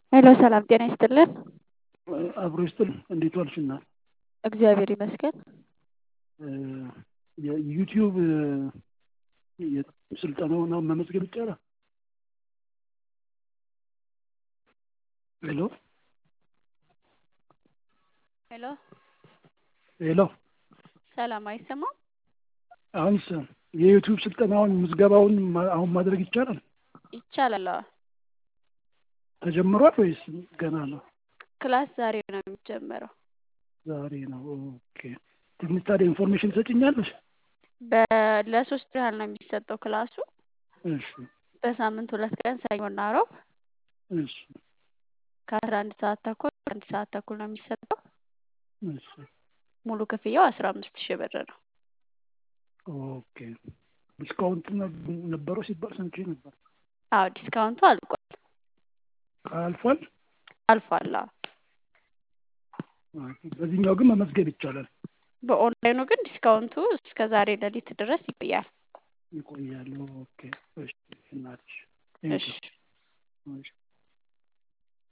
ሄሎ ሰላም ጤና ይስጥልን። አብሮ ይስጥል። እንዴት ዋልሽ እናት? እግዚአብሔር ይመስገን። የዩቲዩብ ስልጠናውን አሁን መመዝገብ ይቻላል? ሄሎ ሄሎ ሄሎ ሰላም አይሰማም? አሁንስ የዩቲዩብ ስልጠናውን ምዝገባውን ማ- አሁን ማድረግ ይቻላል? ይቻላል። አዎ። ተጀምሯል ወይስ ገና ነው? ክላስ ዛሬ ነው የሚጀመረው። ዛሬ ነው። ኦኬ። ትንሽ ታዲያ ኢንፎርሜሽን ትሰጭኛለሽ? በ- ለሶስት ያህል ነው የሚሰጠው ክላሱ እሺ በሳምንት ሁለት ቀን ሰኞና ረቡዕ እሺ ከአስራ አንድ ሰዓት ተኩል እስከ አንድ ሰዓት ተኩል ነው የሚሰጠው። እሺ ሙሉ ክፍያው አስራ አምስት ሺህ ብር ነው። ኦኬ። ዲስካውንት ነ- ነበረው ሲባል ሰምቼ ነበር። አዎ ዲስካውንቱ አልቋል አልፏል? አልፏል። አዎ ኦኬ። በዚህኛው ግን መመዝገብ ይቻላል። በኦንላይኑ ግን ዲስካውንቱ እስከ ዛሬ ሌሊት ድረስ ይቆያል። ይቆያሉ። ኦኬ። እሺ እናትሽ እሺ